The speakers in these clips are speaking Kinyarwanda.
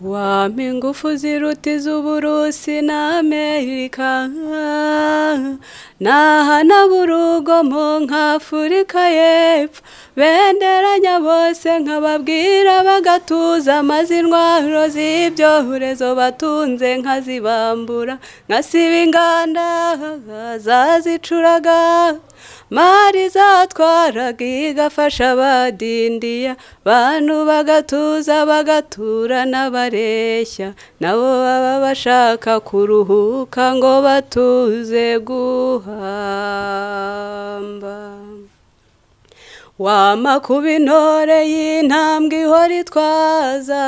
wampa ingufu ziruta iz'uburusi na amerika nahanabura urugomo nk'afurika y'epfo benderanya bose nkababwira bagatuza maze intwaro z'ibyorezo batunze nkazibambura nkasiba inganda zazicuraga mari zatwaraga igafasha abadindiya bantu bagatuza bagatura n'abareshya nabo baba bashaka kuruhuka ngo batuze guhamba wama kuba intore y'intambwe ihora itwaza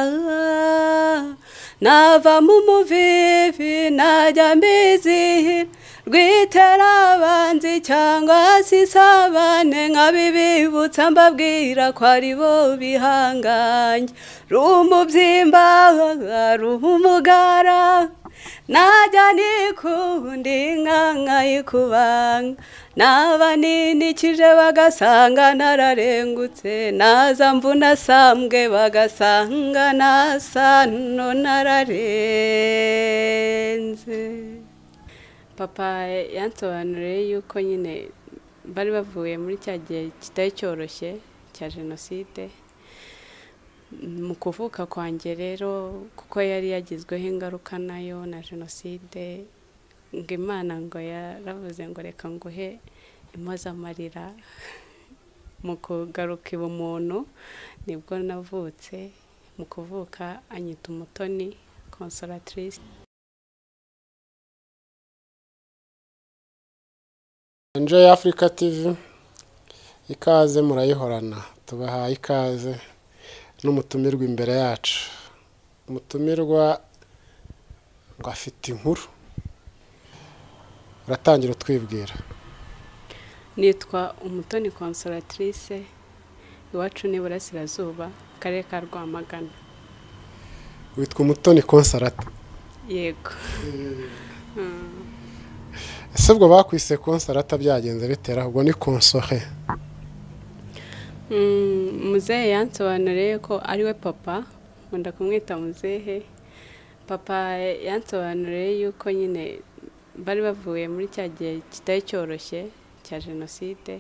navamo umuvivi najya mbizihira rwiterabanzi cyangwa se isabane nka bibibutsa mbabwira ko ari bo bihanganye rumubyimba rumugara najya nikundi inka nkayikubanga naba ninikije bagasanga nararengutse naza mvuna sambwe bagasanga nasano nararenze papa yansobanuriye yuko nyine bari bavuye muri cya gihe kitari cyoroshye cya jenoside mu kuvuka kwanjye rero kuko yari yagizweho ingaruka nayo na jenoside ngo imana ngo yaravuze ngo reka nguhe impozamarira mu kugaruka ubumuntu nibwo navutse mu kuvuka anyita umutoni konsoratirisi Enjoy Africa TV ikaze murayihorana tubahaye ikaze n'umutumirwa imbere yacu umutumirwa ngo afite inkuru uratangira utwibwira nitwa umutoni konsoratrice iwacu ni burasirazuba akarere ka rwamagana witwa umutoni konsarata yego ese ubwo bakwise konsarata byagenze bitera ahubwo ni konsohe muzehe yansobanuriye ko ariwe papa nkunda kumwita muzehe papa yansobanuriye yuko nyine bari bavuye muri cya gihe kitari cyoroshye cya jenoside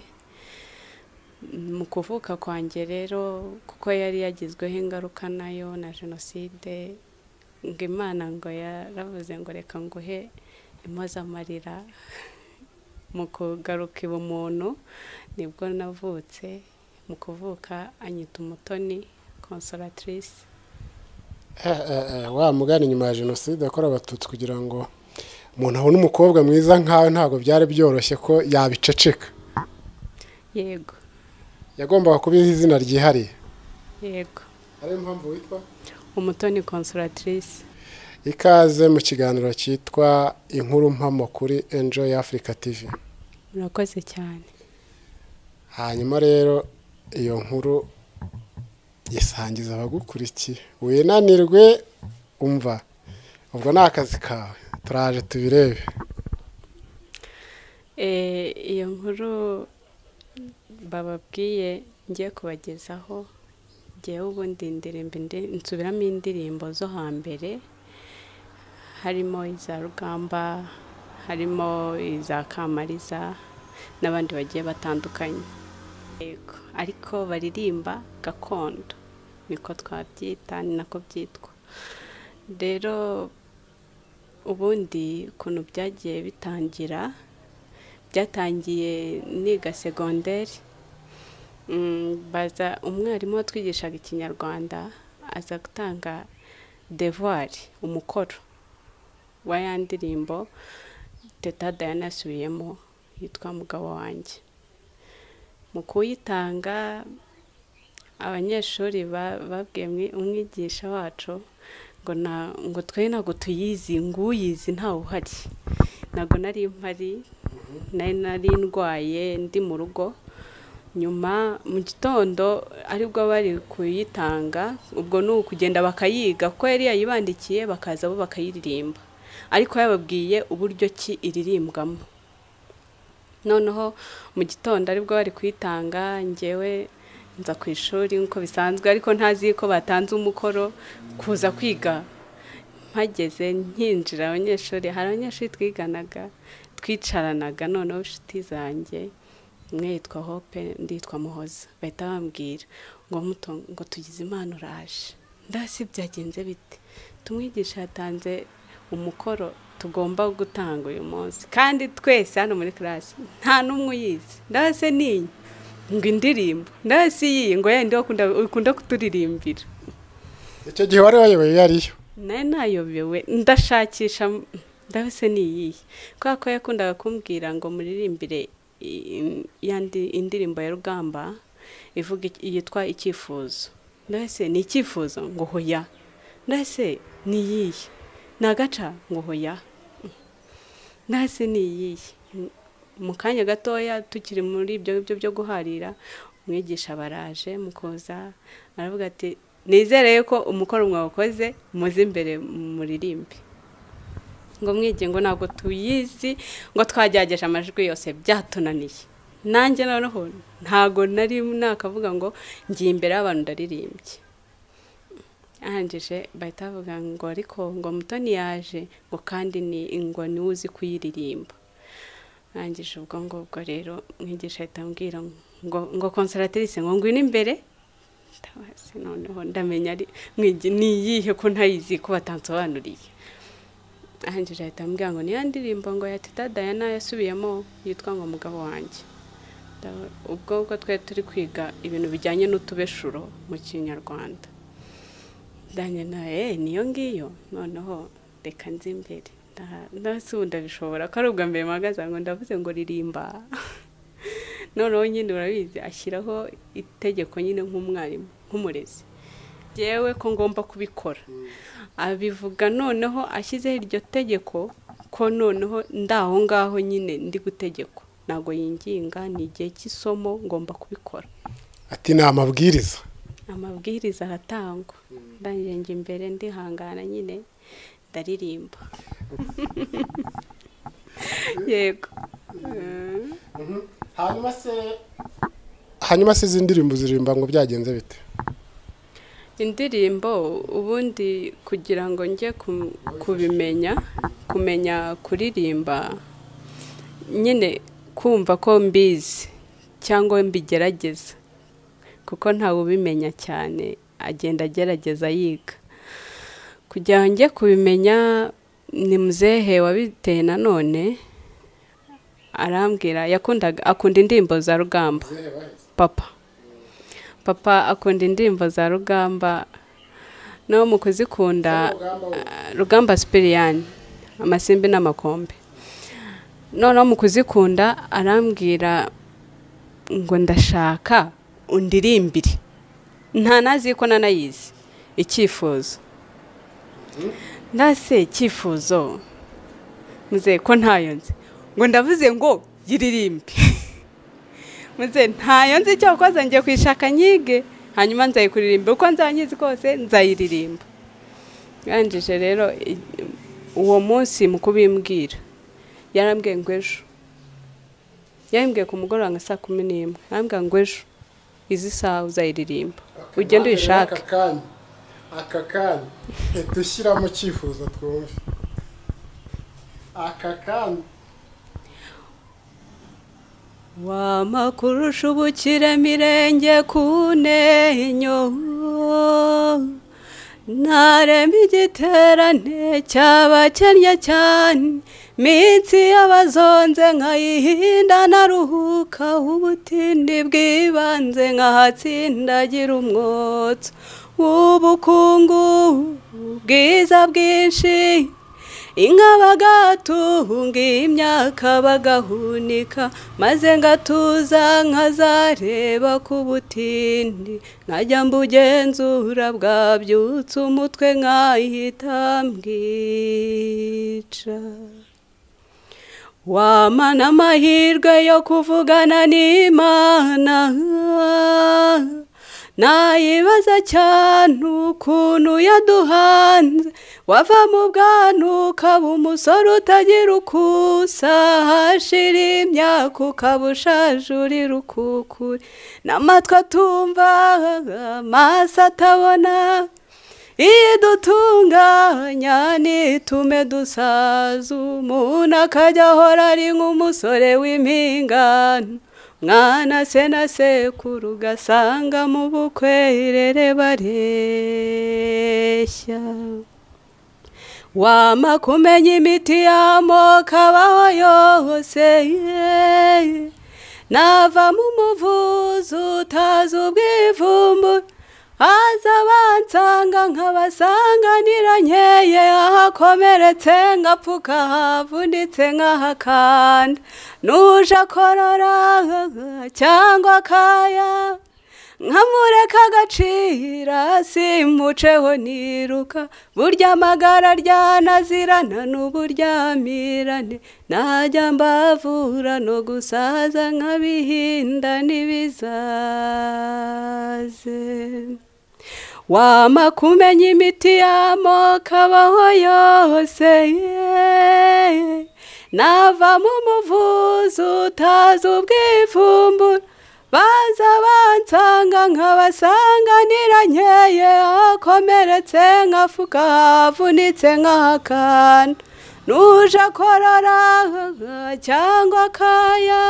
mu kuvuka kwanjye rero kuko yari yagizweho ingaruka nayo na jenoside ngo imana ngo yaravuze ngo reka nguhe impozamarira mu kugaruka ubumuntu nibwo navutse mu kuvuka anyita umutoni konsoratirisi wa mugana inyuma ya jenoside yakorewe abatutsi kugira ngo umuntu abone umukobwa mwiza nkawe ntabwo byari byoroshye ko yabiceceka yego yagombaga kubiha izina ryihariye yego ariyo mpamvu witwa umutoni konsoratirisi ikaze mu kiganiro cyitwa inkuru mpamo kuri enjoy africa tv murakoze cyane hanyuma rero iyo nkuru isangiza abagukurikiye winanirwe umva ubwo ni akazi kawe turaje tubirebe iyo nkuru bababwiye ngiye kubagezaho ngewe ubundi ndirimba nsubiramo indirimbo zo hambere harimo iza rugamba harimo iza kamariza n'abandi bagiye batandukanye yego ariko baririmba gakondo niko twabyita ni nako byitwa rero ubundi ukuntu byagiye bitangira byatangiye niga segonderi baza umwarimu watwigishaga ikinyarwanda aza gutanga devuwari umukoro wa ya ndirimbo teta dayana asubiyemo yitwa mugabo wanjye mu kuyitanga abanyeshuri babwiye umwigisha wacu ngo ngo twe ntabwo tuyizi nguyizi ntawe uhari ntabwo nari mpari nari nari ndwaye ndi mu rugo nyuma mu gitondo aribwo bari kuyitanga ubwo ni ukugenda bakayiga ko yari yayibandikiye bakaza bo bakayiririmba ariko yababwiye uburyo ki iririmbwamo noneho mu gitondo aribwo bari kuyitanga ngewe nza ku ishuri nk'uko bisanzwe ariko ntazi ko batanze umukoro kuza kwiga mpageze nkinjira abanyeshuri hari abanyeshuri twiganaga twicaranaga noneho inshuti zanjye umwe yitwa hope undi yitwa muhoza bahita bambwira ngo muto ngo tugize imana uraje ndasi byagenze bite tumwigisha yatanze umukoro tugomba gutanga uyu munsi kandi twese hano muri karasi nta n'umwe uyizi ndase niyi ngo indirimbo ndase iyi ngo yenda ukunda kuturirimbira icyo gihe wari wayoboye iyo ariyo nayo nayobewe ndashakisha ndase niyihe kubera ko yakundaga kumbwira ngo muririmbire i- yandi indirimbo ya rugamba ivuga iki- yitwa icyifuzo ndase ni icyifuzo ngo hoya ndase ni iyihe ni agaca ngo hoya ntase ni iyihe M- mu kanya gatoya tukiri muri ibyo ngibyo byo guharira umwigisha baraje mukoza aravuga ati nizere ko umukoro mwakoze muze imbere muririmbe ngo mwige ngo ntabwo tuyizi ngo twagerageje amajwi yose byatunaniye nanjye noneho ntabwo nari nakavuga ngo ngiye imbere y'abantu ndaririmbye arangije bahita bavuga ngo ariko ngo mutoni yaje ngo kandi ni ngo niwe uzi kuyiririmba arangije ubwo ngubwo rero mwigisha ahita ambwira ngo ngo konseratirisi ngo ngwino imbere ndabazi noneho ndamenya ari mwigi ni iyihe ko ntayizi ko batansobanuriye arangije ahita ambwira ngo niyo ndirimbo ngo ya teta dayana yasubiyemo yitwa ngo mugabo wanjye Nda- ubwo bwo twari turi kwiga ibintu bijyanye n'utubeshuro mu kinyarwanda ndanye nawe niyo ngiyo noneho reka nzi imbere Nda- ndasi ubu ndabishobora ko ari ubwa mbere mpagaze ngo ndavuze ngo ririmba noneho nyine urabizi ashyiraho itegeko nyine nk'umwarimu nk'umurezi yewe ko ngomba kubikora abivuga noneho ashyizeho iryo tegeko ko noneho ndaho ngaho nyine ndi gutegeko ntabwo yinginga ni igihe cy'isomo ngomba kubikora ati ni amabwiriza amabwiriza aratangwa ndangije njya imbere ndihangana nyine ndaririmba yego Mm. hanyuma se hanyuma se izi ndirimbo uziririmba ngo byagenze bite indirimbo ubundi kugira ngo njye ku- kubimenya kumenya kuririmba nyine kumva ko mbizi cyangwa mbigerageza kuko ntawe ubimenya cyane agenda agerageza yiga kugira ngo njye kubimenya ni muzehe wabiteye nanone arambwira yakundaga akunda indirimbo za rugamba papa papa akunda indirimbo za rugamba nawe mu kuzikunda ah, rugamba sipiriyani amasimbi n'amakombe noneho mu kuzikunda arambwira ngo ndashaka undirimbire nta nazi ko nanayizi icyifuzo ndase icyifuzo muze ko ntayo nzi ngo ndavuze ngo yiririmbe muze ntayo nzi cyakoze ngiye kuyishaka nyige hanyuma nzayikuririmba uko nzanyizi kose nzayiririmba yarangije rero i- uwo munsi mu kubimbwira yarambwiye ngo ejo yarambwiye ku mugoroba nka saa kumi n'imwe yarambwiye ngo ejo izi saha uzayiririmba ugende uyishake aka kanya aka kanya leta ushyiramo icyifuzo twumve aka kanya wama kurusha ubukiremirenge kunenyo ntarema igiterane cyabakennye cyane minsi y'abazonze nkayihinda naruhuka ubutindi bw'ibanze nkahatsindagira umwotso w'ubukungu ubwiza bwinshi inka bagatunga imyaka bagahunika maze ngatuza nkazareba ku butindi nkajya mbugenzura bwabyutse umutwe nkahita mbwica wama n'amahirwe yo kuvugana n'imana nayibaza cyane ukuntu yaduhanze wava mu bwana ukaba umusore utagira ukusa hashira imyaka ukaba ushaje urira ukukure n'amatwi atumva amaso atabona iyo dutunganya ntitume dusaza umuntu akajya ahora ari nk'umusore w'impingano mwana se na sekuru ugasanga mu bukwe irere bareshya wama kumenya imiti y'amoko abaho yose yeee navamo umuvuzi utazi ubwivumbura haza bansanga nkabasanganira nkeye ahakomeretse ngapfuka havunitse nkahakanda nuje akorora cyangwa akaya nkamureka agacira simuceho niruka burya amagara ryanazirana n'uburyamirane najya mbavura no gusaza nkabihinda n'ibizaze wama kumenya imiti y'amoko abaho yose yeee navamo umuvuzi utazi ubwivumbura baza bansanga nkabasanganira nkeye akomeretse nkafuka havunitse nkahakana nuje akorora cyangwa akaya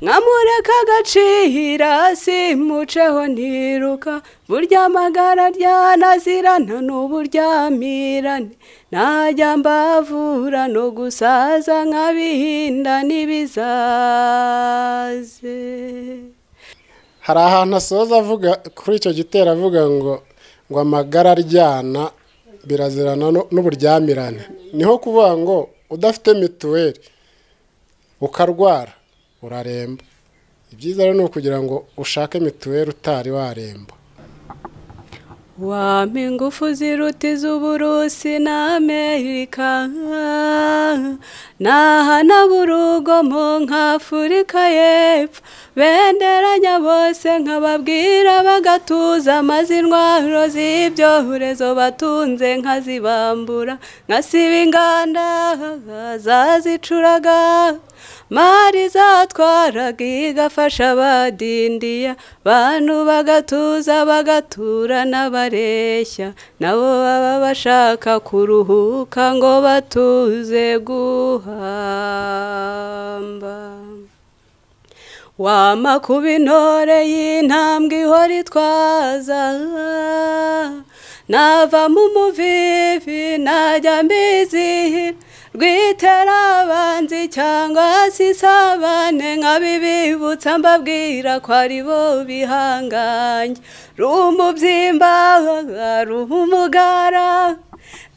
nkamureka agacira simuceho ntiruka burya amagara ryanazirana n'uburyamirane najya mbavura no gusaza nkabihinda n'ibizaze hari ahantu asoza avuga kuri icyo gitero avuga ngo ngo amagara aryana birazirana n'uburyamirane niho kuvuga ngo udafite mituweli ukarwara uraremba ibyiza rero ni ukugira ngo ushake mituweli utari waremba wampa ingufu ziruta iz'uburusi na amerika nahana burugo mu nk'afurika y'epfo benderanya bose nkababwira bagatuza maze intwaro z'ibyorezo batunze nkazibambura nkasiba inganda zazicuraga mari zatwaraga igafasha abadindiya bantu bagatuza bagatura n'abareshya nabo baba bashaka kuruhuka ngo batuze guhamba wama kuba intore y'intambwe ihora itwaza navamo umuvivi najya mbizihira rwiterabanzi cyangwa se isabane nkabibibutsa mbabwira ko ari bo bihanganye rumubyimba rumugara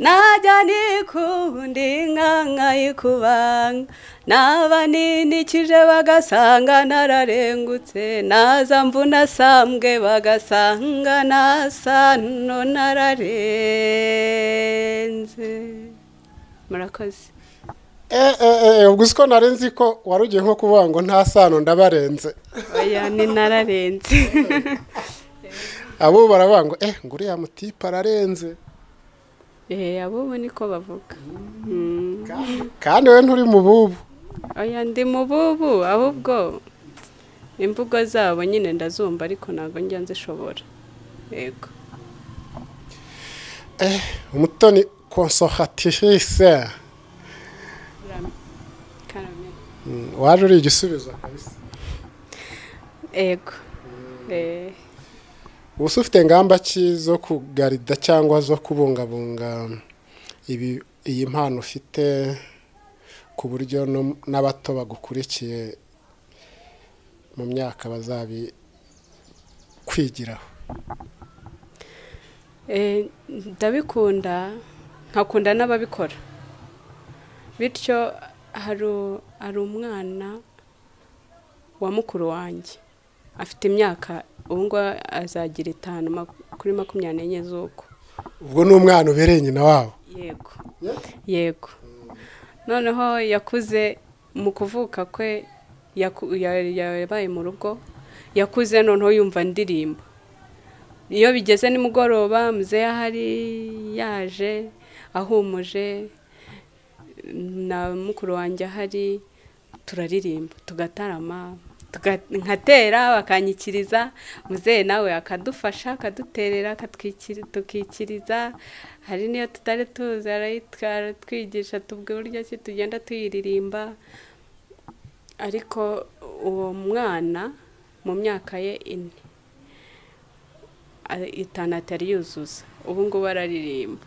najya nikundi inka nkayikubanga naba ninikije bagasanga nararengutse naza mvunasambwe bagasanga nasano nararenze murakoze ubwo uzi ko nari nzi ko wari ugiye nko kuvuga ngo nta sano ndabarenze oya ni nararenze abo baravuga ngo eh ngo uriya mutipe ararenze eee abo niko bavuga kandi we nturi mu bubu oya ndi mu bubu ahubwo imvugo zabo nyine ndazumva ariko ntabwo njya nzishobora yego umutoni konsohatirise waje uri igisubizo kabisa yego eee ubu se ufite ingamba ki zo kugarida cyangwa zo kubungabunga ibi iyi mpano ufite ku buryo no- n'abato bagukurikiye mu myaka bazabikwigiraho Eh, ndabikunda nkakunda n'ababikora bityo hari u- hari umwana wa mukuru wanjye afite imyaka ubu ngubu azagira itanu maku- kuri makumyabiri n'enye z'uko ubwo ni umwana ubereye nyina wabo yego yego noneho yakuze mu kuvuka kwe yaku- ya- yabaye mu rugo yakuze noneho yumva indirimbo iyo bigeze nimugoroba muzehe ahari yaje ahumuje na mukuru wanjye ahari turaririmba tugatarama tuga- nkatera bakanyikiriza muzehe nawe akadufasha akaduterera akatwikiri- tukikiriza hari n'iyo tutari tuzi arayitwara twigisha tubwe uburyo ki tugenda tuyiririmba ariko uwo mwana mu myaka ye ine a- itanu atari yuzuza ubu ngubu araririmba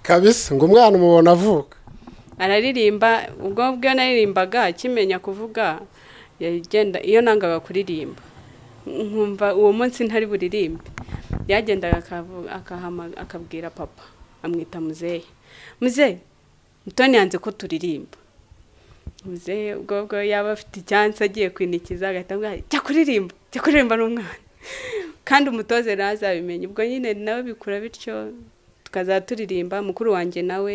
kabisa ngo umwana umubona avuka araririmba ubwo bwe naririmbaga akimenya kuvuga yagenda iyo nangaga kuririmba nkumva uwo munsi ntari buririmbe yagendaga akavu- akahama- akabwira papa amwita muzehe muzehe mutoni yanze ko turirimba muzehe ubwo bwo yaba afite icyansi agiye kwinikiza agahita avuga ati, jya kuririmba jya kuririmba n'umwana kandi umutoze nawe azabimenya ubwo nyine nawe bikura bityo tukazajya turirimba mukuru wanjye nawe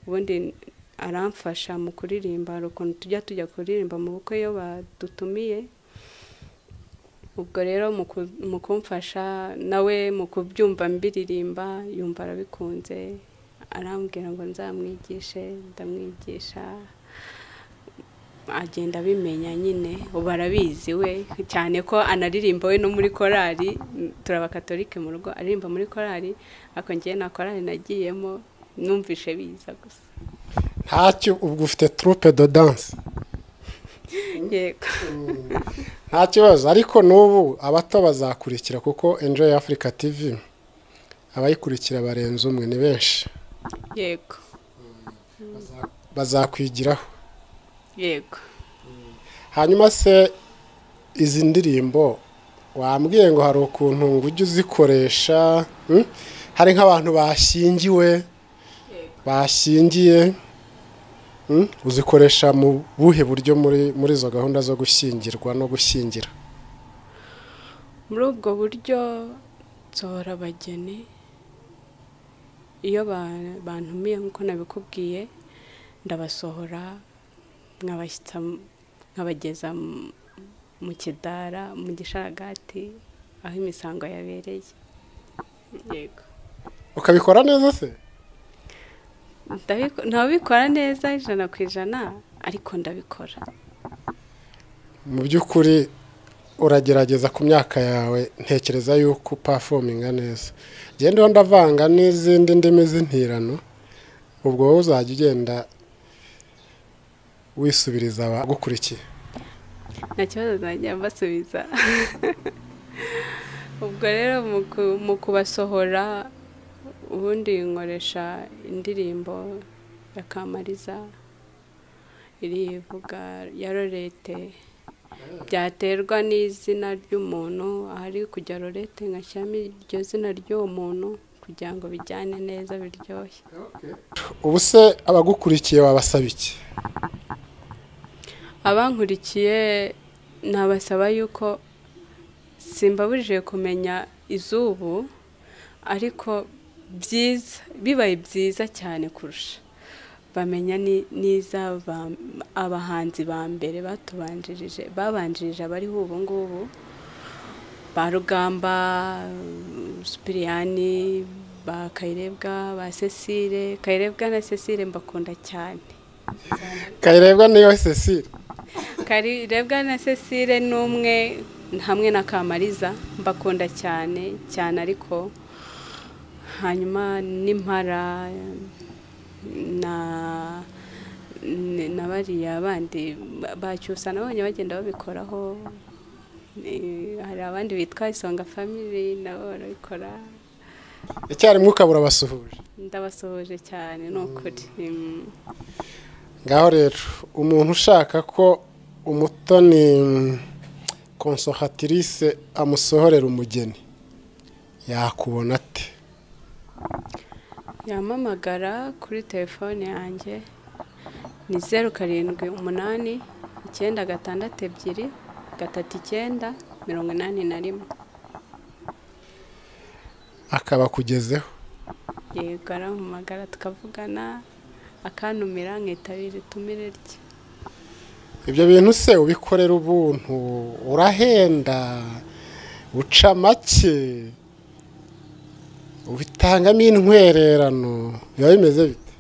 ubundi aramfasha mu kuririmba hari ukuntu tujya tujya kuririmba mu bukwe iyo badutumiye ubwo rero mu ku- mu kumfasha nawe mu kubyumva mbiririmba yumva arabikunze arambwira ngo nzamwigishe ndamwigisha agenda abimenya nyine ubu arabizi we cyane ko anaririmba we no muri korali turabakatolike mu rugo aririmba muri korali ariko ngewe nta korali nagiyemo numvishe biza gusa ntacyo ubwo ufite turupe do danse yego nta kibazo ariko n'ubu abato bazakurikira kuko enjoy africa tv abayikurikira barenze umwe ni benshi yego bazakwigiraho yego hanyuma se izi ndirimbo wambwiye ngo hari ukuntu ngo ujye uzikoresha hmm? hari nk'abantu bashyingiwe bashyingiye hmm? uzikoresha mu buhe buryo muri muri izo gahunda zo gushyingirwa no gushyingira muri ubwo buryo nsohora abageni iyo ba- bantumiye nk'uko nabikubwiye ndabasohora nkabashyitsa m- nkabageza m- mu kidara mu gisharagati aho imisango yabereye yego ukabikora neza se Ndabiko- ntabikora neza ijana ku ijana ariko ndabikora mu by'ukuri uragerageza ku myaka yawe ntekereza yuko upafominga neza genda ndavanga n'izindi ndimi z'intirano ubwo wowe uzajya ugenda wisubiriza abagukurikiye nta kibazo najya mbasubiza ubwo rero mu ku- mu kubasohora ubundi nkoresha indirimbo ya kamariza irivuga ya lorete byaterwa n'izina ry'umuntu ahari kujya lorete ngashyiramo iryo zina ry'uwo muntu kugira ngo bijyane neza biryoshye ubu se abagukurikiye wabasaba iki abankurikiye nabasaba yuko simbabujije kumenya izubu ariko byiza bibaye byiza cyane kurusha bamenya ni- n'izaba- abahanzi ba mbere batubanjirije babanjirije abariho ubu ngubu ba rugamba supiriyani ba kayirebwa ba cecile kayirebwa na cecile mbakunda cyane kayirebwa niyo cecile Kayirebwa na Cecile ni umwe hamwe na Kamariza mbakunda cyane cyane ariko hanyuma n'impara na na bariya bandi bacyusa nabonye bagenda babikoraho Eh, hari abandi bitwa isonga family nabo barabikora icyarimwe ukaba urabasuhuje ndabasuhuje cyane ni ukuri Mm. ngaho rero umuntu ushaka ko umutoni konsohatirise amusohorera umugeni yakubona ate yampamagara kuri telefone yanjye ni zeru karindwi umunani icyenda gatandatu ebyiri gatatu icyenda mirongo inani na rimwe akaba akugezeho yego arampamagara tukavugana akantumira nkitabira itumire rye ibyo bintu se ubikorera ubuntu urahenda uca make ubitangamo intwererano biba bimeze bite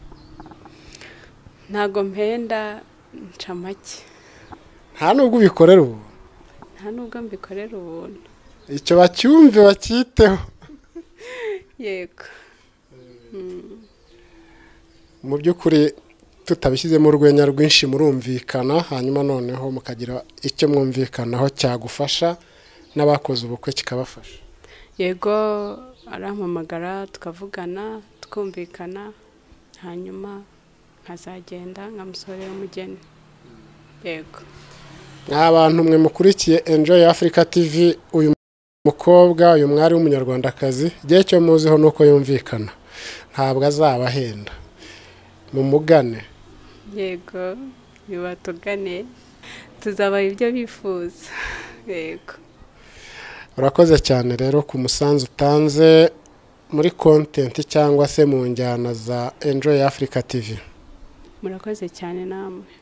ntago mpenda nca make nta nubwo ubikorera ubu nta nubwo mbikorera ubuntu icyo bacyumve bacyiteho yego mu by'ukuri tutabishyizemo urwenya rwinshi murumvikana hanyuma noneho mukagira icyo mwumvikanaho cyagufasha n'abakoze ubukwe kikabafasha yego arampamagara tukavugana tukumvikana hanyuma nkazagenda nkamusorera umugeni yego mwa bantu mwe mukurikiye enjoy africa tv uyu mukobwa uyu mwari w'umunyarwandakazi igihe cyo muziho ni uko yumvikana ntabwo azabahenda mumugane yego nibatugane tuzabaha ibyo bifuza yego urakoze cyane rero ku musanzu utanze muri kontenti cyangwa se mu njyana za enjoy africa tv murakoze cyane namwe